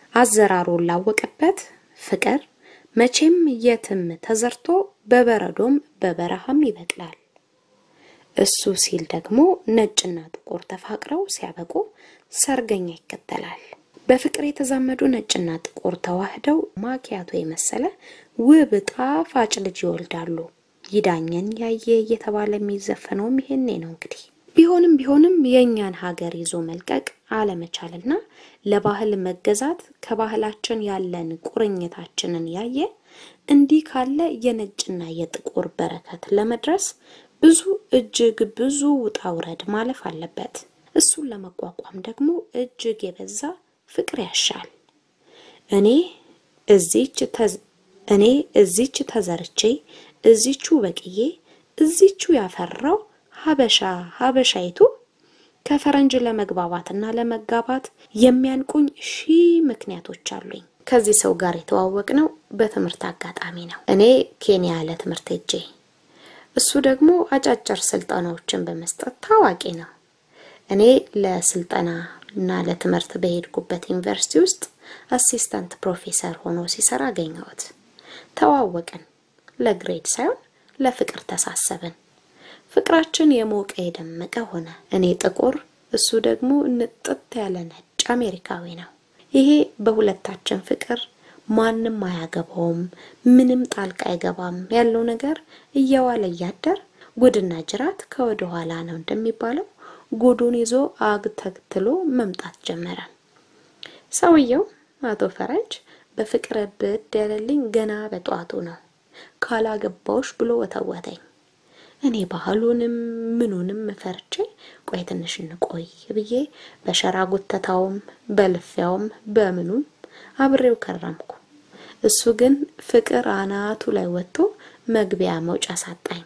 አዘራሩን ላወቀበት ፍቅር መቼም የትም ተዘርቶ በበረዶም በበረሃም ይበቅላል። እሱ ሲል ደግሞ ነጭና ጥቁር ተፋቅረው ሲያበቁ ሰርገኛ ይከተላል። በፍቅር የተዛመዱ ነጭና ጥቁር ተዋህደው ማኪያቶ የመሰለ ውብ ጣፋጭ ልጅ ይወልዳሉ። ይዳኘን ያየ እየተባለ የሚዘፈነውም ይሄኔ ነው እንግዲህ። ቢሆንም ቢሆንም የእኛን ሀገር ይዞ መልቀቅ አለመቻልና ለባህል መገዛት ከባህላችን ያለን ቁርኝታችንን ያየ እንዲህ ካለ የነጭና የጥቁር በረከት ለመድረስ ብዙ እጅግ ብዙ ውጣ ውረድ ማለፍ አለበት። እሱን ለመቋቋም ደግሞ እጅግ የበዛ ፍቅር ያሻል። እኔ እዚች እኔ እዚች ተዘርቼ እዚቹ በቅዬ እዚቹ ያፈራው ሀበሻ ሀበሻይቱ ከፈረንጅ ለመግባባትና ለመጋባት የሚያንቁኝ ሺህ ምክንያቶች አሉኝ። ከዚህ ሰው ጋር የተዋወቅ ነው በትምህርት አጋጣሚ ነው። እኔ ኬንያ ለትምህርት ሄጄ እሱ ደግሞ አጫጭር ስልጠናዎችን በመስጠት ታዋቂ ነው። እኔ ለስልጠና እና ለትምህርት በሄድኩበት ዩኒቨርሲቲ ውስጥ አሲስታንት ፕሮፌሰር ሆኖ ሲሰራ አገኘሁት። ተዋወቅን። ለግሬድ ሳይሆን ለፍቅር ተሳሰብን። ፍቅራችን የሞቀ የደመቀ ሆነ። እኔ ጥቁር፣ እሱ ደግሞ ንጥት ያለ ነጭ አሜሪካዊ ነው። ይሄ በሁለታችን ፍቅር ማንም አያገባውም፣ ምንም ጣልቃ አይገባም ያለው ነገር እየዋለ እያደር ጉድና ጅራት ከወደ ኋላ ነው እንደሚባለው ጉዱን ይዞ አግተክትሎ መምጣት ጀመረ። ሰውየው አቶ ፈረንጅ በፍቅር ብድ ያለልኝ ገና በጠዋቱ ነው። ካላገባውሽ ብሎ ወተወተኝ። እኔ ባህሉንም ምኑንም ፈርቼ ቆይ ትንሽ እንቆይ ብዬ በሸራ ጉተታውም በልፊያውም በምኑም አብሬው ከረምኩ። እሱ ግን ፍቅር አናቱ ላይ ወጥቶ መግቢያ መውጫ ሳጣኝ።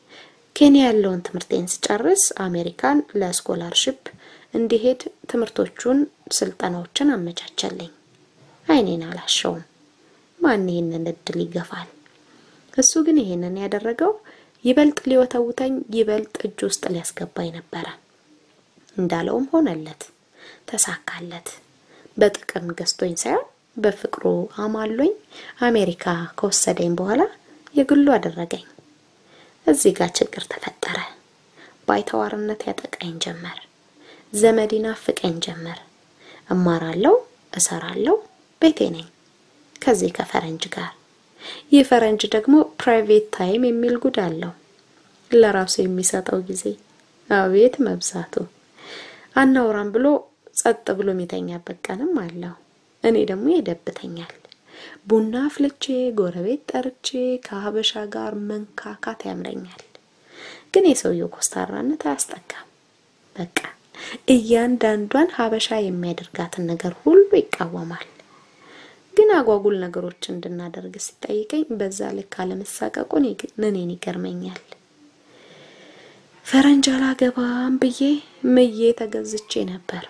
ኬንያ ያለውን ትምህርቴን ስጨርስ አሜሪካን ለስኮላርሽፕ እንዲሄድ ትምህርቶቹን፣ ስልጠናዎችን አመቻቸልኝ። አይኔን አላሸውም። ማን ይህንን እድል ይገፋል? እሱ ግን ይሄንን ያደረገው ይበልጥ ሊወተውተኝ ይበልጥ እጅ ውስጥ ሊያስገባኝ ነበረ። እንዳለውም ሆነለት፣ ተሳካለት። በጥቅም ገዝቶኝ ሳይሆን በፍቅሩ አማሎኝ አሜሪካ ከወሰደኝ በኋላ የግሉ አደረገኝ። እዚህ ጋር ችግር ተፈጠረ። ባይተዋርነት ያጠቃኝ ጀመር። ዘመድ ይናፍቀኝ ጀመር። እማራለሁ፣ እሰራለሁ፣ ቤቴ ነኝ ከዚህ ከፈረንጅ ጋር ይህ ፈረንጅ ደግሞ ፕራይቬት ታይም የሚል ጉድ አለው። ለራሱ የሚሰጠው ጊዜ አቤት መብዛቱ። አናውራም ብሎ ጸጥ ብሎ የሚተኛበት ቀንም አለው። እኔ ደግሞ ይደብተኛል። ቡና አፍልቼ ጎረቤት ጠርቼ ከሀበሻ ጋር መንካካት ያምረኛል። ግን የሰውየው ኮስታራነት አያስጠጋም። በቃ እያንዳንዷን ሀበሻ የሚያደርጋትን ነገር ሁሉ ይቃወማል። ግን አጓጉል ነገሮች እንድናደርግ ሲጠይቀኝ በዛ ልክ አለመሳቀቁ እኔን ይገርመኛል። ፈረንጅ አላገባም ብዬ ምዬ ተገዝቼ ነበር።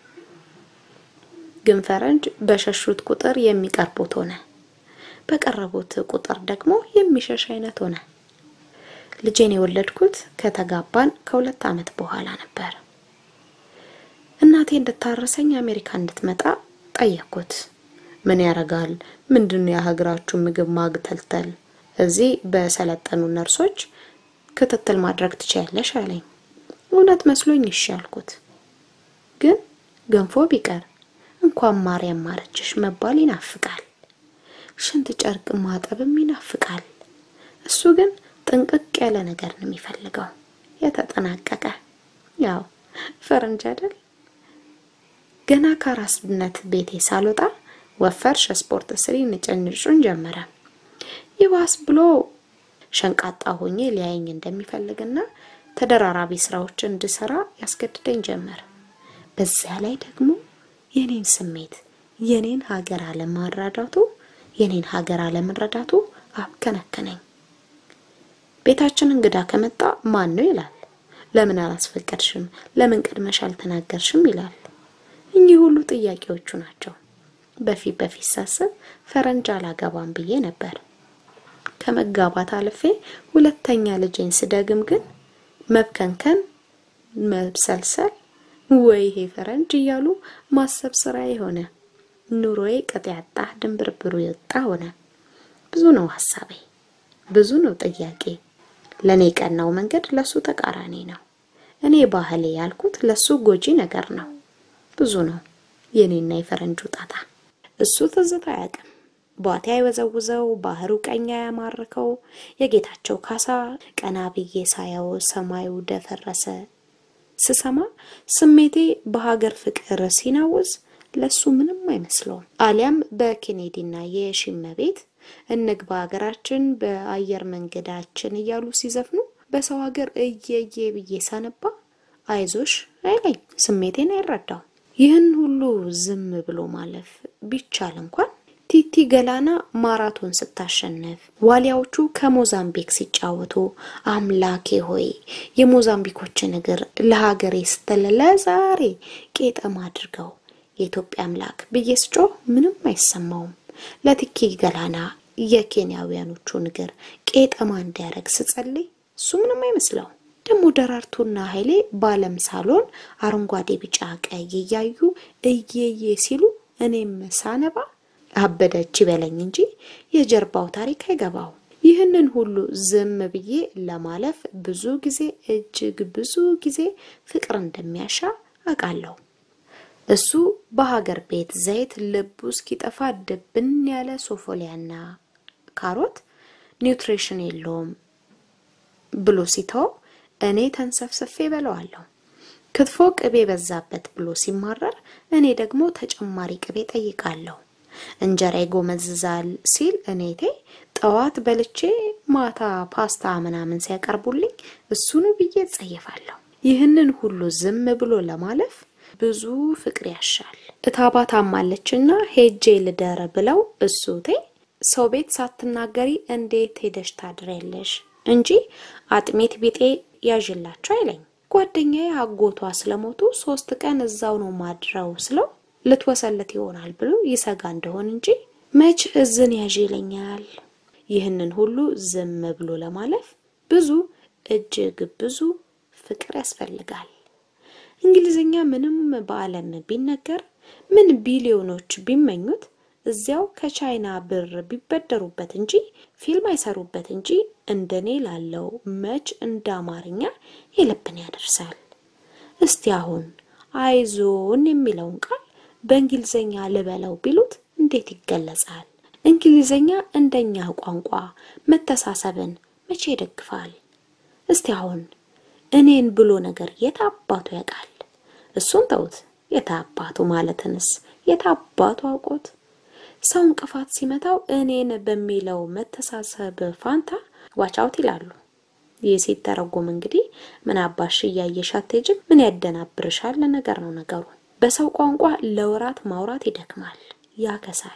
ግን ፈረንጅ በሸሹት ቁጥር የሚቀርቡት ሆነ፣ በቀረቡት ቁጥር ደግሞ የሚሸሽ አይነት ሆነ። ልጄን የወለድኩት ከተጋባን ከሁለት ዓመት በኋላ ነበር። እናቴ እንድታረሰኝ አሜሪካ እንድትመጣ ጠየቅኩት። ምን ያረጋል? ምንድን ነው የሀገራችሁ ምግብ ማግተልተል? እዚህ በሰለጠኑ ነርሶች ክትትል ማድረግ ትችያለሽ አለኝ። እውነት መስሎኝ እሺ አልኩት። ግን ገንፎ ቢቀር እንኳን ማርያም ማረችሽ መባል ይናፍቃል። ሽንት ጨርቅ ማጠብም ይናፍቃል። እሱ ግን ጥንቅቅ ያለ ነገር ነው የሚፈልገው፣ የተጠናቀቀ ያው ፈረንጅ አይደል። ገና ከአራስነት ቤቴ ሳልወጣ ወፈርሽ ስፖርት ስሪ ንጭንጩን ጀመረ። ይባስ ብሎ ሸንቃጣ ሆኜ ሊያየኝ እንደሚፈልግና ተደራራቢ ስራዎችን እንድሰራ ያስገድደኝ ጀመር። በዚያ ላይ ደግሞ የኔን ስሜት የኔን ሀገር አለመረዳቱ የኔን ሀገር አለመረዳቱ አብከነከነኝ። ቤታችን እንግዳ ከመጣ ማን ነው ይላል። ለምን አላስፈቀድሽም? ለምን ቀድመሽ አልተናገርሽም? ይላል። እኚህ ሁሉ ጥያቄዎቹ ናቸው። በፊት በፊት ሳስብ ፈረንጅ አላገባም ብዬ ነበር። ከመጋባት አልፌ ሁለተኛ ልጄን ስደግም ግን መብከንከን፣ መብሰልሰል ወይ ይሄ ፈረንጅ እያሉ ማሰብ ስራ የሆነ ኑሮዬ ቅጥ ያጣ ድንብርብሩ የወጣ ሆነ። ብዙ ነው ሀሳቤ፣ ብዙ ነው ጥያቄ። ለእኔ ቀናው መንገድ ለሱ ተቃራኒ ነው። እኔ ባህሌ ያልኩት ለሱ ጎጂ ነገር ነው። ብዙ ነው የኔና የፈረንጁ ጣጣ። እሱ ትዝታ አያውቅም። ቧቴ አይወዘውዘው፣ ባህሩ ቀኛ ያማርከው፣ የጌታቸው ካሳ ቀና ብዬ ሳየው ሰማዩ ደፈረሰ ስሰማ ስሜቴ በሀገር ፍቅር ሲናውዝ ለሱ ምንም አይመስለውም። አሊያም በኬኔዲና የሺመቤት እንግባ ሀገራችን በአየር መንገዳችን እያሉ ሲዘፍኑ በሰው ሀገር እየየ ብዬ ሳነባ አይዞሽ አይለኝ፣ ስሜቴን አይረዳው። ይህን ሁሉ ዝም ብሎ ማለፍ ቢቻል እንኳን ቲቲ ገላና ማራቶን ስታሸንፍ፣ ዋሊያዎቹ ከሞዛምቢክ ሲጫወቱ አምላኬ ሆይ የሞዛምቢኮችን እግር ለሀገሬ ስትል ለዛሬ ቄጠማ አድርገው የኢትዮጵያ አምላክ ብዬ ስጮህ ምንም አይሰማውም። ለቲኪ ገላና የኬንያውያኖቹን እግር ቄጠማ እንዲያደርግ ስጸልይ እሱ ምንም አይመስለውም። ደግሞ ደራርቱና ኃይሌ በዓለም ሳሎን አረንጓዴ፣ ቢጫ፣ ቀይ እያዩ እየዬ ሲሉ እኔም ሳነባ አበደች ይበለኝ እንጂ የጀርባው ታሪክ አይገባው። ይህንን ሁሉ ዝም ብዬ ለማለፍ ብዙ ጊዜ እጅግ ብዙ ጊዜ ፍቅር እንደሚያሻ አውቃለሁ። እሱ በሀገር ቤት ዘይት ልቡ እስኪጠፋ ድብን ያለ ሶፎሊያና ካሮት ኒውትሪሽን የለውም ብሎ ሲተው እኔ ተንሰፍስፌ በለዋለሁ። ክትፎ ቅቤ በዛበት ብሎ ሲማረር እኔ ደግሞ ተጨማሪ ቅቤ ጠይቃለሁ። እንጀራ ይጎመዝዛል ሲል እኔቴ ጠዋት በልቼ ማታ ፓስታ ምናምን ሲያቀርቡልኝ እሱኑ ብዬ እጸየፋለሁ። ይህንን ሁሉ ዝም ብሎ ለማለፍ ብዙ ፍቅር ያሻል። እታባት አማለችና ሄጄ ልደር ብለው እሱቴ ሰው ቤት ሳትናገሪ እንዴት ሄደሽ ታድሪያለሽ እንጂ አጥሜት ቢጤ ያዥላቸው አይለኝ። ጓደኛዬ አጎቷ ስለሞቱ ሶስት ቀን እዛው ነው ማድረው ስለው ልትወሰለት ይሆናል ብሎ ይሰጋ እንደሆን እንጂ መች እዝን ያዥ ይለኛል። ይህንን ሁሉ ዝም ብሎ ለማለፍ ብዙ እጅግ ብዙ ፍቅር ያስፈልጋል። እንግሊዝኛ ምንም በዓለም ቢነገር ምን ቢሊዮኖች ቢመኙት እዚያው ከቻይና ብር ቢበደሩበት እንጂ ፊልም አይሰሩበት እንጂ እንደኔ ላለው መች እንደ አማርኛ የልብን ያደርሳል። እስቲ አሁን አይዞን የሚለውን ቃል በእንግሊዝኛ ልበለው ቢሉት እንዴት ይገለጻል? እንግሊዝኛ እንደኛ ቋንቋ መተሳሰብን መቼ ይደግፋል? እስቲ አሁን እኔን ብሎ ነገር የት አባቱ ያውቃል? እሱን ተውት። የት አባቱ ማለትንስ የት አባቱ አውቆት? ሰው እንቅፋት ሲመታው እኔን በሚለው መተሳሰብ ፋንታ ዋቻውት ይላሉ። ይህ ሲተረጎም እንግዲህ ምን አባሽ እያየሽ አትሄጂም? ምን ያደናብርሻል? ነገር ነው ነገሩ። በሰው ቋንቋ ለወራት ማውራት ይደክማል፣ ያከሳል።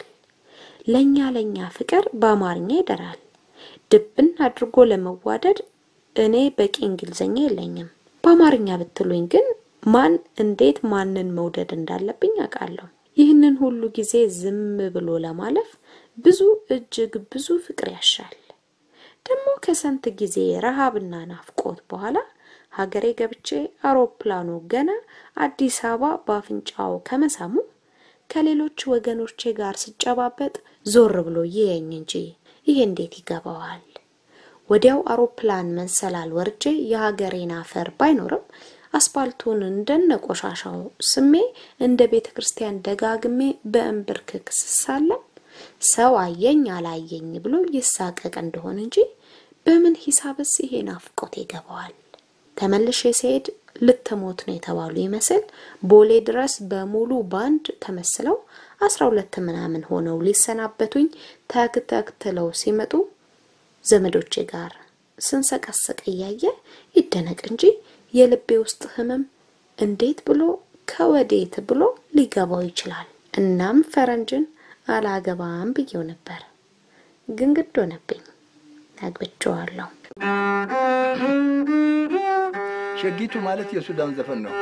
ለኛ ለኛ ፍቅር በአማርኛ ይደራል። ድብን አድርጎ ለመዋደድ እኔ በቂ እንግሊዝኛ የለኝም። በአማርኛ ብትሉኝ ግን ማን እንዴት ማንን መውደድ እንዳለብኝ አውቃለሁ። ይህንን ሁሉ ጊዜ ዝም ብሎ ለማለፍ ብዙ እጅግ ብዙ ፍቅር ያሻል። ደግሞ ከስንት ጊዜ ረሃብና ናፍቆት በኋላ ሀገሬ ገብቼ አውሮፕላኑ ገና አዲስ አበባ በአፍንጫው ከመሳሙ ከሌሎች ወገኖቼ ጋር ስጨባበጥ ዞር ብሎ ይየኝ እንጂ ይሄ እንዴት ይገባዋል? ወዲያው አውሮፕላን መሰላል ወርጄ የሀገሬን አፈር ባይኖርም አስፓልቱን እንደነ ቆሻሻው ስሜ እንደ ቤተ ክርስቲያን ደጋግሜ በእንብርክክ ስሳለም ሰው አየኝ አላየኝ ብሎ ይሳቀቅ እንደሆን እንጂ በምን ሂሳብስ ይሄ ናፍቆት ይገባዋል? ተመልሼ ሲሄድ ልትሞት ነው የተባሉ ይመስል ቦሌ ድረስ በሙሉ ባንድ ተመስለው አስራ ሁለት ምናምን ሆነው ሊሰናበቱኝ ተክተክትለው ሲመጡ ዘመዶቼ ጋር ስንሰቀሰቅ እያየ ይደነቅ እንጂ የልቤ ውስጥ ህመም እንዴት ብሎ ከወዴት ብሎ ሊገባው ይችላል? እናም ፈረንጅን አላገባም ብዬው ነበር፣ ግን ግድ ሆነብኝ። አግብቼዋለሁ። ሸጊቱ ማለት የሱዳን ዘፈን ነው።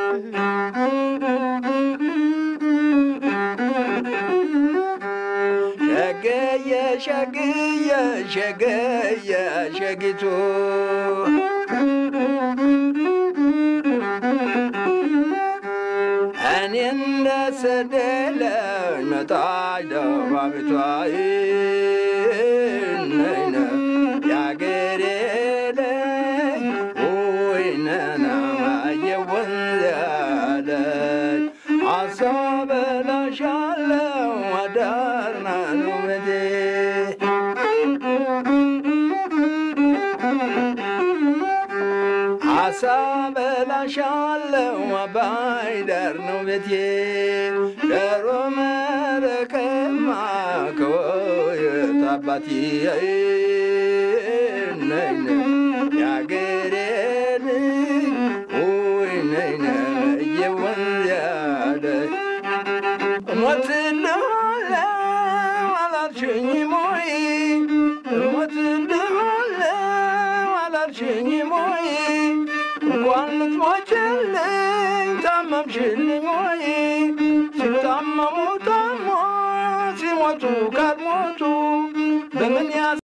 ሸገየ ሸግየ ሸገየ ሸጊቱ እኔ እንደሰደለኝ መጣች ደባቢቷ ነይነ ያገሬ ልጅ ወይነና ማየወንዝ ያለች አሳበላሻለው አዳርና ነው ቤቴ አሳ በላሻለው አባይ ዳር ነው ቤቴ ዳሮ መረከማ ከወየት አባቴ ነይነ ያገሬ ልጅ ወይ ነይነ እየወንዝ ያለ ሞት እንደሆነ አላልሽኝ ሞይ ሞት እንደሆነ አላልሽኝ ሞይ እንኳን ልትሞችልኝ ታመምሽልኝ ሞይ ሲታመሙ ታሞ ሲሞቱ ካልሞቱ በምን ያ